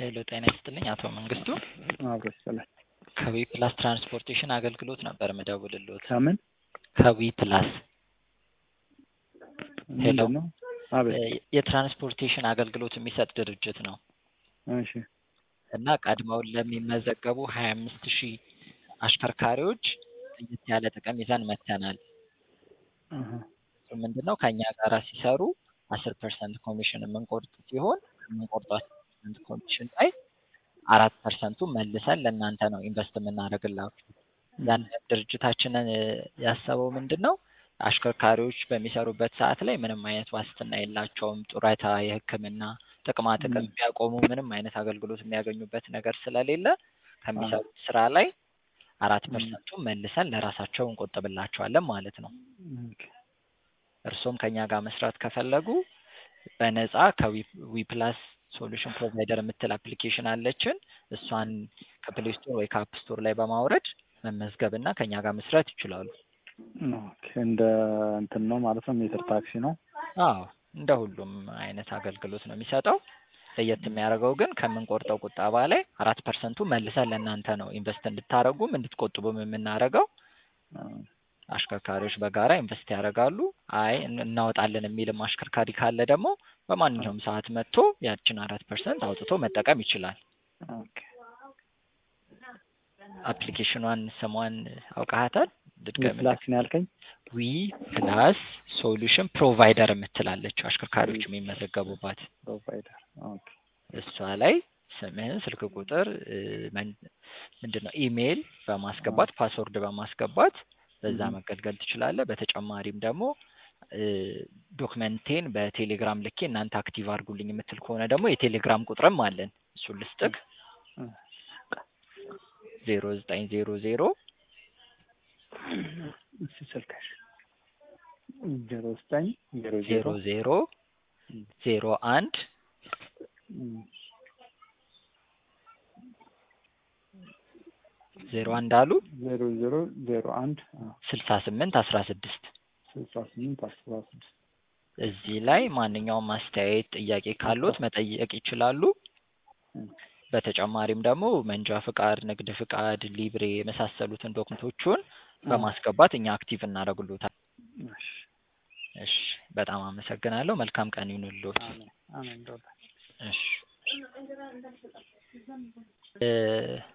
ሄሎ ጤና ይስጥልኝ አቶ መንግስቱ አብሮ ይስጥልኝ። ከዊ ፕላስ ትራንስፖርቴሽን አገልግሎት ነበር ምደውልልዎት። ከምን ከዊ ፕላስ ሄሎ ምንድን ነው? አቤት። እ የትራንስፖርቴሽን አገልግሎት የሚሰጥ ድርጅት ነው እሺ እና ቀድመው ለሚመዘገቡ ሀያ አምስት ሺህ አሽከርካሪዎች ለየት ያለ ጥቅም ይዘን መጥተናል። አሀ፣ እሱ ምንድን ነው ከእኛ ጋራ ሲሰሩ አስር ፐርሰንት ኮሚሽን የምንቆርጥ ሲሆን የምንቆርጠው አስር ፐርሰንት ኮሚሽን ላይ አራት ፐርሰንቱ መልሰን ለእናንተ ነው ኢንቨስት የምናደርግላችሁ። ያን ድርጅታችንን እ ያሰበው ምንድን ነው አሽከርካሪዎች በሚሰሩበት ሰዓት ላይ ምንም አይነት ዋስትና የላቸውም። ጡረታ፣ የሕክምና ጥቅማ ጥቅም ቢያቆሙ ምንም አይነት አገልግሎት የሚያገኙበት ነገር ስለሌለ ከሚሰሩት ስራ ላይ አራት ፐርሰንቱ መልሰን ለራሳቸው እንቆጥብላቸዋለን ማለት ነው። ኦኬ፣ እርሶም ከኛ ጋር መስራት ከፈለጉ በነፃ ከዊፕላስ ሶሉሽን ፕሮቫይደር የምትል አፕሊኬሽን አለችን። እሷን ከፕሌይ ስቶር ወይ ከአፕ ስቶር ላይ በማውረድ መመዝገብ እና ከኛ ጋር መስራት ይችላሉ። ኦኬ። እንደ እንትን ነው ማለት ነው። ሜትር ታክሲ ነው። አዎ እንደ ሁሉም አይነት አገልግሎት ነው የሚሰጠው። ለየት የሚያደርገው ግን ከምንቆርጠው ቁጠባ ላይ አራት ፐርሰንቱ መልሰን ለእናንተ ነው ኢንቨስት እንድታደርጉም እንድትቆጥቡም የምናደርገው። አሽከርካሪዎች በጋራ ኢንቨስት ያደርጋሉ። አይ እን- እናወጣለን የሚልም አሽከርካሪ ካለ ደግሞ በማንኛውም ሰዓት መጥቶ ያችን አራት ፐርሰንት አውጥቶ መጠቀም ይችላል። ኦኬ። አፕሊኬሽኗን ስሟን አውቃሃታል? ድድገም ፕላስ ነው ያልከኝ? ዊ ፕላስ ሶሉሽን ፕሮቫይደር የምትላለች አሽከርካሪዎች የሚመዘገቡባት ፕሮቫይደር። ኦኬ። እሷ ላይ ስምህን፣ ስልክ ቁጥር እ፣ መን- ምንድን ነው ኢሜይል በማስገባት ፓስወርድ በማስገባት በዛ Mhm. መገልገል ትችላለህ። በተጨማሪም ደግሞ እ፣ ዶክመንቴን በቴሌግራም ልኬ እናንተ አክቲቭ አድርጉልኝ የምትል ከሆነ ደግሞ የቴሌግራም ቁጥርም አለን። እሱን ልስጥቅ እ፣ ዜሮ ዘጠኝ ዜሮ ዜሮ እሺ፣ ስልክሽ ዜሮ ዘጠኝ ዜሮ ዜሮ ዜሮ ዜሮ ዜሮ አንድ እም፣ ዜሮ አንድ አሉ ዜሮ ዜሮ ዜሮ አንድ ስልሳ ስምንት አስራ ስድስት ስልሳ ስምንት አስራ ስድስት እዚህ ላይ ማንኛውም አስተያየት፣ ጥያቄ ካሉት መጠየቅ ይችላሉ። እም፣ በተጨማሪም ደግሞ መንጃ ፍቃድ፣ ንግድ ፍቃድ፣ ሊብሬ የመሳሰሉትን ዶክመንቶቹን አ፣ በማስገባት እኛ አክቲቭ እናደርግሎታል። እሺ፣ እሺ፣ በጣም አመሰግናለሁ። መልካም ቀን ይሁንልዎት። አሜን አሜን። ዶላር እሺ እ